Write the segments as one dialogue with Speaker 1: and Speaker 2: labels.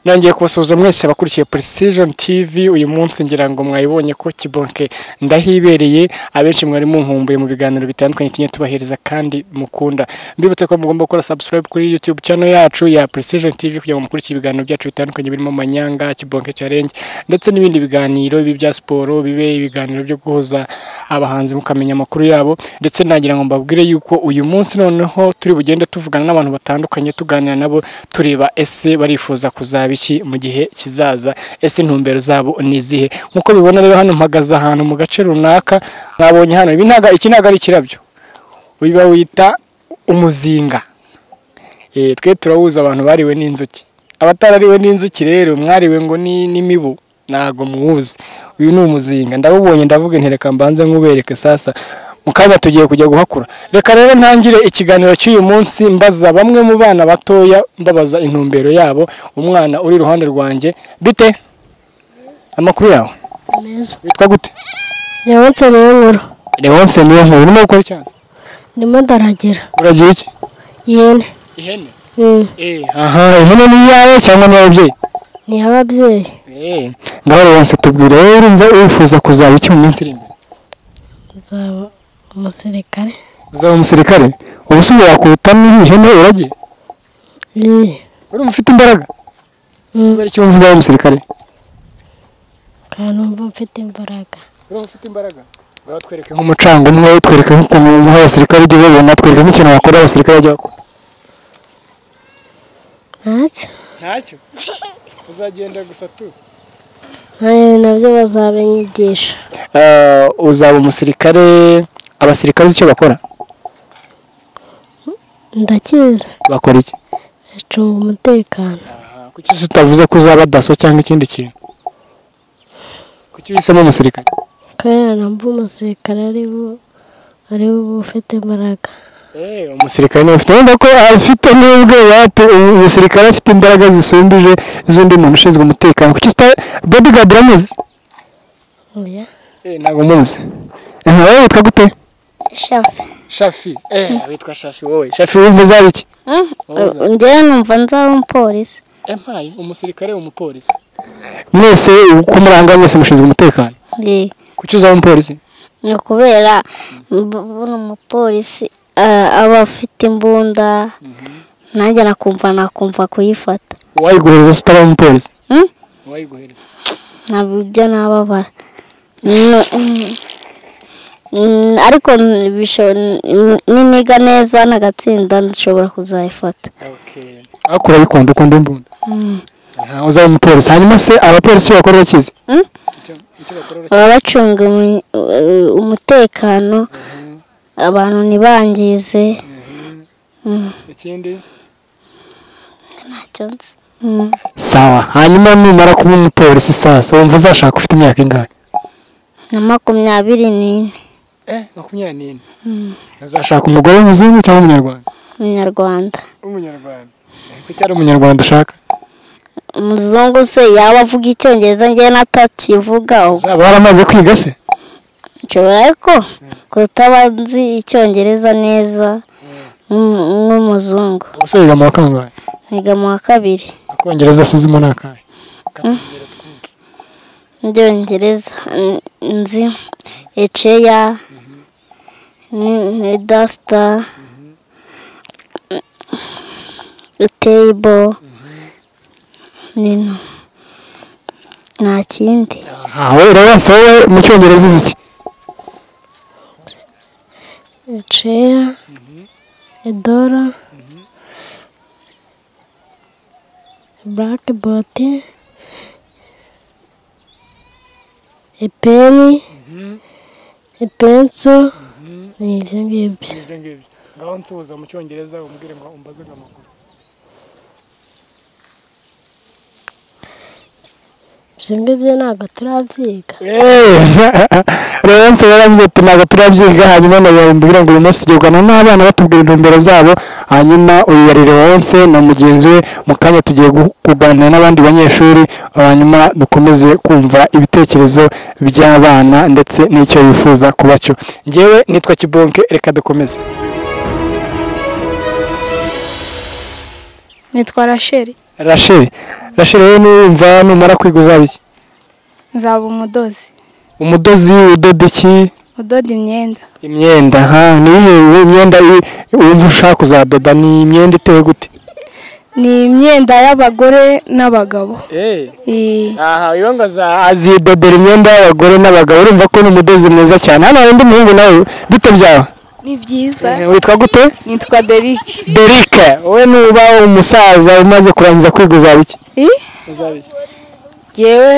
Speaker 1: nongeye kubasuhuza mwese abakurikiye Precision TV uyu munsi ngira ngo mwayibonye ko kibonke ndahibereye abenshi mwari munkumbuye mu biganiro bitandukanye tujye tubahereza kandi mukunda mbibutse ko mugomba gukora subscribe kuri YouTube channel yacu ya Precision TV kugira ngo mukurikiye ibiganiro byacu bitandukanye birimo manyanga kibonke challenge ndetse n'ibindi biganiro ibi bya siporo bibe ibiganiro byo guhuza abahanzi mukamenya amakuru yabo ndetse nagira ngo mbabwire yuko uyu munsi noneho turi bugende tuvugana n'abantu batandukanye tuganira nabo tureba ese barifuza kuzaba iki mu gihe kizaza ese intumbero zabo ni izihe nk'uko bibona rero hano mpagaze ahantu mu gace runaka mwabonye hano ibi ntago iki ntago ari ikirabyo uyu bawita umuzinga Eh, twe turawuza abantu bariwe n'inzuki abatarariwe n'inzuki rero mwariwe ngo ni n'imibu ntago muwuzi uyu ni umuzinga ndawubonye ndavuga nti reka mbanze nkubereke sasa mu kanya tugiye kujya guhakura reka rero ntangire ikiganiro cy'uyu munsi mbaza bamwe mu bana batoya mbabaza intumbero yabo umwana uri iruhande rwanjye bite amakuru yawe
Speaker 2: meza
Speaker 1: witwa gute
Speaker 2: ndabonse niwe nkuru
Speaker 1: Leonce niyo nkuru urimo gukora cyane
Speaker 2: ndimo ndaragira
Speaker 1: uragira iki
Speaker 2: yene
Speaker 1: ihene
Speaker 2: Mm,
Speaker 1: aha ihene ni iyawe cyangwa ni iy'ababyeyi
Speaker 2: ni ababyeyi
Speaker 1: ngaho Leonce tubwire rero urumva wifuza kuzaba iki mu minsi iri imbere
Speaker 2: uzaba umusirikare
Speaker 1: uzaba umusirikare ubu se wakubita n'ihene uragiye
Speaker 2: Yee.
Speaker 1: urumva ufite imbaraga
Speaker 2: Mm,
Speaker 1: kubera icyo wumva uzaba umusirikare
Speaker 2: kandi numva mfite imbaraga
Speaker 1: urumva ufite imbaraga twatwereke nk'umucanga umwe twereke nk'ukuntu umuha abasirikare igihe babona twereke nk'ikintu wakora abasirikare bajya bakora
Speaker 2: ntacyo
Speaker 1: ntacyo uzagenda gusa tu
Speaker 2: nayo nabyo bazabanyigisha
Speaker 1: uzaba umusirikare abasirikare uzi icyo bakora
Speaker 2: ndakizi
Speaker 1: bakora iki
Speaker 2: acunga umutekano
Speaker 1: kuki se utavuze ko uzaba daso cyangwa ikindi kintu kuki uhisemo umusirikare
Speaker 2: kubera numva umusirikare ari bo ari bo uba ufite imbaraga
Speaker 1: umusirikare niwe ufite wenda ko afite n'ubwe yate umusirikare afite imbaraga zisumbije iz'undi muntu ushinzwe umutekano kuki uta bodyguard uramuzi
Speaker 2: oya
Speaker 1: ntabwo muzi wowe witwa gute
Speaker 3: shafi
Speaker 1: shafi witwa shafi wowe shafi wumva uzaba iki
Speaker 3: njyewe numva nzaba umupolisi
Speaker 1: empayi umusirikare umupolisi mwese uko muri aha ngaha mwese mushinzwe umutekano
Speaker 3: Ye.
Speaker 1: kuki uzaba umupolisi
Speaker 3: ni ukubera mb- buri umupolisi ah, aba afite imbunda nanjye nakumva nakumva kuyifata
Speaker 1: uwayiguhereza se utaba umupolisi
Speaker 3: Hmm?
Speaker 1: uwayiguhereza
Speaker 3: ntabwo ibyo nababara N- mm, mm, ariko n- bisho- n- niniga neza nagatsinda nshobora kuzayifata
Speaker 1: ariko urayikunda ukunda imbunda
Speaker 3: Mm.
Speaker 1: Aha, uzaba umupolisi hanyuma se abapolisi bakora bakizi
Speaker 3: Hmm? baba bacunga umu- eh, umutekano abantu ntibangize Mm.
Speaker 1: ikindi
Speaker 3: ntacyo nzi Mm.
Speaker 1: sawa hanyuma numara kuba umupolisi sasa wumva uzashaka ufite imyaka ingahe
Speaker 3: na makumyabiri n'ine
Speaker 1: eh makumyabiri n'ine
Speaker 3: Mm.
Speaker 1: uzashaka umugore w'umuzungu cyangwa umunyarwanda
Speaker 3: umunyarwanda
Speaker 1: umunyarwanda kuki ari umunyarwanda ushaka
Speaker 3: umuzungu se yaba avuga icyongereza njyewe natakivuga ubwo
Speaker 1: uzaba waramaze kwiga se
Speaker 3: nshobora ariko kutaba nzi icyongereza neza nk'umu- nk'umuzungu
Speaker 1: ubuse yiga mu wa kangahe
Speaker 3: niga mu wa kabiri
Speaker 1: akongereza asuzimo ni akahe
Speaker 3: n'ibyongereza n- nzi eceya ni- ni dasita teyibo nino nta kindi
Speaker 1: aha we urabona se wowe mu cyongereza uzi iki
Speaker 2: ceya edora burake epeni epenso ni ibyo ngibyo
Speaker 1: ibyo ngibyo ngaho nsuhuza mu cyongereza umubwire ngo umbaze amakuru
Speaker 2: ibyo ngibyo ntabwo turabyiga
Speaker 1: rero nse yaravuze ati ntabwo turabyiga hanyuma ndababwira ngo uyu munsi tugirwana n'abana batubwira intumbero zabo hanyuma uyu yari Leonce na mugenzi we mu kanya tugiye gu- kuganira n'abandi banyeshuri hanyuma dukomeze kumva ibitekerezo by'abana ndetse n'icyo bifuza kuba cyo ngewe nitwa kibonke reka dukomeze
Speaker 4: nitwa rasheli
Speaker 1: rasheli rasheli wowe nuyumva numara kwiga uzaba iki
Speaker 4: nzaba umudozi
Speaker 1: umudozi udoda iki
Speaker 4: udoda imyenda
Speaker 1: imyenda ha niyihe imyenda i- wumva ushaka kuzadoda ni imyenda iteye gute
Speaker 4: ni imyenda y'abagore n'abagabo Iyi-
Speaker 1: aha iyo ngo aza- azidodera imyenda y'abagore n'abagabo urumva ko ni umudozi mwiza cyane hano hari undi muhungu nawe bite byawe
Speaker 5: ni byiza
Speaker 1: Eh, witwa gute
Speaker 5: nitwa derike
Speaker 1: derike wowe nuba umusaza umaze kurangiza kwiga uzaba iki uzaba iki
Speaker 5: yewe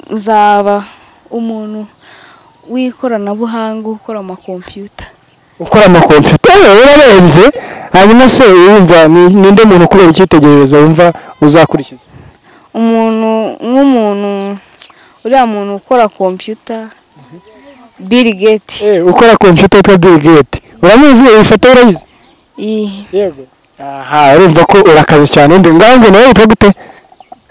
Speaker 5: nzaba umuntu w'ikoranabuhanga ukora amakompiyuta
Speaker 1: ukora amakompiyuta yewe urarenze hanyuma se wumva ni- ninde muntu kubera icyitegererezo wumva uzakurikiza
Speaker 5: umuntu nk'umuntu uriya muntu ukora kompiyuta Bill Gates
Speaker 1: Eh, ukora kompiyuta yitwa bill gate uramuzi iyi foto ye urayizi
Speaker 5: iyi
Speaker 1: yego aha urumva ko urakaze cyane undi ngaho ngo nawe witwa gute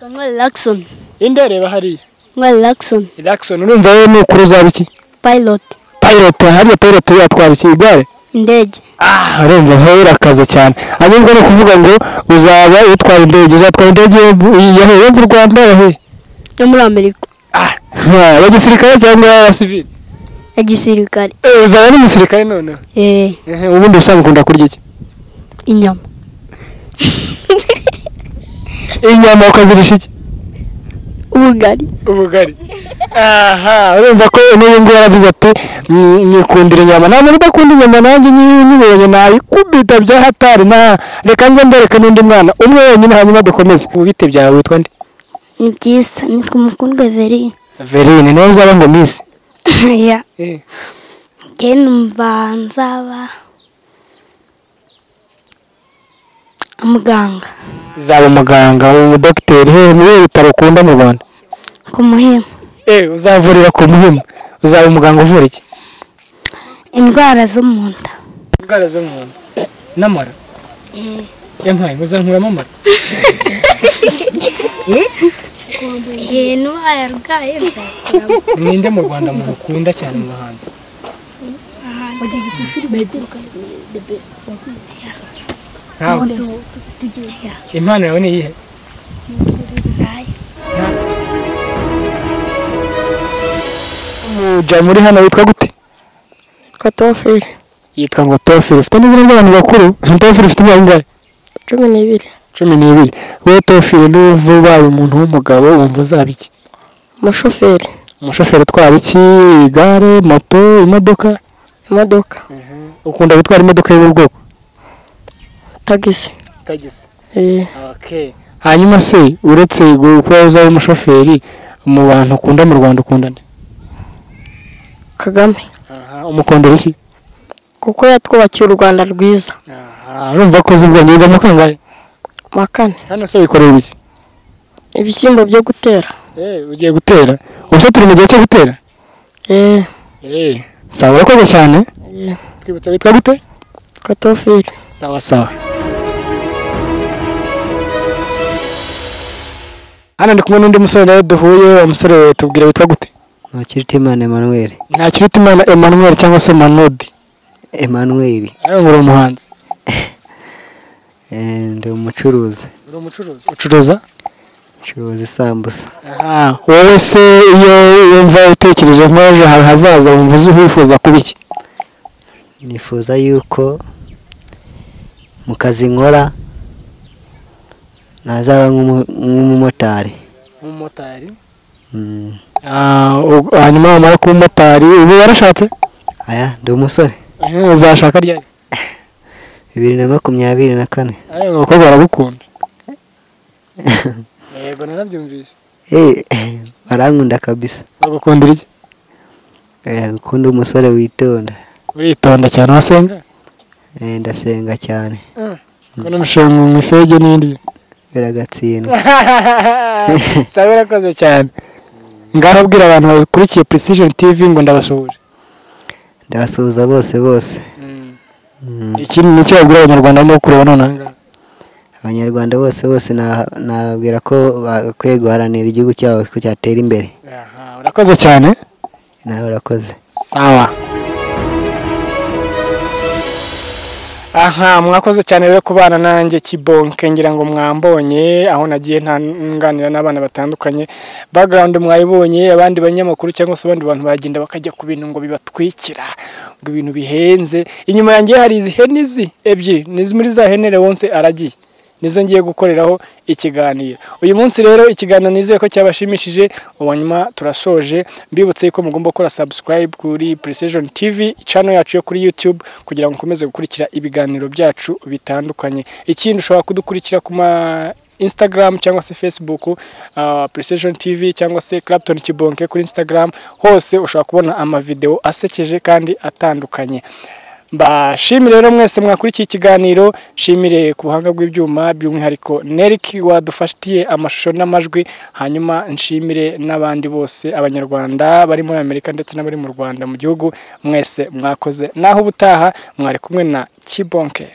Speaker 3: Kamwe Relaxon.
Speaker 1: inde reba hariya
Speaker 3: Kamwe Relaxon.
Speaker 1: relaxon urumva wowe ni ukuri uzaba iki
Speaker 3: Pilot.
Speaker 1: pilot hariya pilot yatwara iki igare
Speaker 3: Indege.
Speaker 1: ah urumva nawe urakaze cyane ahubwo ni ukuvuga ngo uzaba utwara indege uzatwara indege yo mu- yahe yo mu rwanda yahe
Speaker 3: Yo muri Amerika.
Speaker 1: Ah, ya gisirikare cyangwa ya civil
Speaker 3: Ya gisirikare.
Speaker 1: Eh, uzaba ari umusirikare noneho
Speaker 3: Eh,
Speaker 1: Ehe, ubundi ubusanzwe ukunda kurya iki
Speaker 3: inyama.
Speaker 1: inyama ukazirisha iki
Speaker 3: Ubugari.
Speaker 1: ubugari aha urumva ko n'uyu nguyu yaravuze ati "Mm, nyikundira inyama nta muntu udakunda inyama nanjye nyiwe nyibonye nayikubita bya hatari na reka nze mbereke n'undi mwana umwe wenyine hanyuma dukomeze ubite byawe witwa nde
Speaker 3: Ni byiza. Nitwa Mukundwa Verine.
Speaker 1: verine niwe uzaba ngo misi
Speaker 3: ya. Njye numva nzaba muganga
Speaker 1: uzaba umuganga umudogiteri he ni we bitaro ukunda mu rwanda
Speaker 3: ku muhimu.
Speaker 1: eee uzavurira ku muhimu uzaba umuganga uvura iki
Speaker 3: Indwara zo mu nda.
Speaker 1: indwara zo mu nda n'amara yampaye uzankuramo amara
Speaker 2: Iyi ntuba yarwaye nzaba.
Speaker 1: ninde mu rwanda muntu ukunda cyane mu bahanzi ntawe impano yawe ni iyihe Nta- umuja muri hano witwa gute
Speaker 2: Kotoferi.
Speaker 1: yitwa ngo tofili ufite n'izina ry'abantu bakuru tofili ufite imyaka ingahe
Speaker 2: Cumi n'ibiri.
Speaker 1: cumi n'ibiri wowe tofili n'uva ubaye umuntu w'umugabo wumva uzaba iki
Speaker 2: Umushoferi.
Speaker 1: umushoferi utwara iki igare moto imodoka
Speaker 2: Imodoka.
Speaker 1: ukunda gutwara imodoka y'ubu bwoko
Speaker 2: Tagisi.
Speaker 1: tagisi
Speaker 2: Eh,
Speaker 1: hanyuma se uretse gu- kuba uzaba umushoferi mu bantu ukunda mu rwanda ukunda nde
Speaker 2: Kagame.
Speaker 1: umukondera iki
Speaker 2: Kuko yatwubakiye u Rwanda rwiza.
Speaker 1: urumva ko uzi ubwenge wiga mu kangahe
Speaker 2: Wa kane.
Speaker 1: hano se wikoreye ibiki
Speaker 2: Ibishyimbo byo gutera.
Speaker 1: ugiye gutera ubu se turi mu gihe cyo gutera
Speaker 2: Eh,
Speaker 1: sawa urakoze cyane
Speaker 2: Yeah.
Speaker 1: twibutsa witwa gute
Speaker 2: Kotoferi.
Speaker 1: sawa sawa hano ndi kumwe n'undi musore nawe duhuye uwo musore tubwira witwa gute
Speaker 6: Ntakirutimana Emmanuel
Speaker 1: ntakiruta imana emmanuel cyangwa se manodi
Speaker 6: Emmanuel
Speaker 1: nawe ngo uri umuhanzi
Speaker 6: eh, ndi umucuruzi
Speaker 1: uri umucuruzi ucuruza
Speaker 6: ncuruza isambusa
Speaker 1: Ah, wowe se iyo wumva utekereje nk'ejo hawe hazaza wumva uzi wifuza kuba iki
Speaker 6: nifuza yuko mu kazi nkora nazaba nk'umu- nk'umumotari
Speaker 1: umumotari
Speaker 6: Mm,
Speaker 1: hanyuma wamara kuba umumotari ubu warashatse
Speaker 6: aya ndi umusore
Speaker 1: Eh, uzashaka ryari
Speaker 6: bibiri na makumyabiri na kane
Speaker 1: ariko abakobwa baragukunda yego narabyumvise
Speaker 6: Eh, barankunda kabisa
Speaker 1: bagukundira iki
Speaker 6: Eh, ukunda umusore witonda
Speaker 1: uritonda cyane wasenga
Speaker 6: Eh, ndasenga cyane
Speaker 1: kubona umushinga mu ifege n'ibindi bintu
Speaker 6: biragatsindwa
Speaker 1: sawa urakoze cyane ngaho abwira abantu bakurikiye precision tv ngo ndabasuhuje
Speaker 6: ndabasuhuza bose bose Mm.
Speaker 1: iki ni icyo babwira abanyarwanda barimo kureba nonaha ngaha
Speaker 6: abanyarwanda bose bose na- nababwira ko bakwiye guharanira igihugu cyabo ko cyatera imbere
Speaker 1: Aha, urakoze cyane
Speaker 6: nawe urakoze
Speaker 1: sawa
Speaker 2: aha mwakoze cyane rero kubana nanjye kibonke ngira ngo mwambonye aho nagiye ntanganira n'abana batandukanye background mwayibonye abandi banyamakuru cyangwa se abandi bantu bagenda bakajya ku bintu ngo bibatwikira ngo ibintu bihenze inyuma yanjye hari izi hene izi ebyiri ni muri za hene wonse aragiye nizo ngiye gukoreraho ikiganiro uyu munsi rero ikiganiro nizeye ko cyabashimishije uwanyuma turasoje mbibutse ko mugomba gukora subscribe kuri precision tv channel yacu yo kuri youtube kugira ngo ukomeze gukurikira ibiganiro byacu bitandukanye ikindi ushobora kudukurikira ku ma instagram cyangwa se facebook uh, precision tv cyangwa se clapton kibonke kuri instagram hose ushobora kubona amavideo asekeje kandi atandukanye mbashimire rero mwese mwakurikiye ikiganiro nshimire ku buhanga bw'ibyuma by'umwihariko Nerik wadufatiye amashusho n'amajwi hanyuma nshimire n'abandi bose abanyarwanda bari muri amerika ndetse n'abari mu rwanda mu gihugu mwese mwakoze naho ubutaha mwari kumwe na kibonke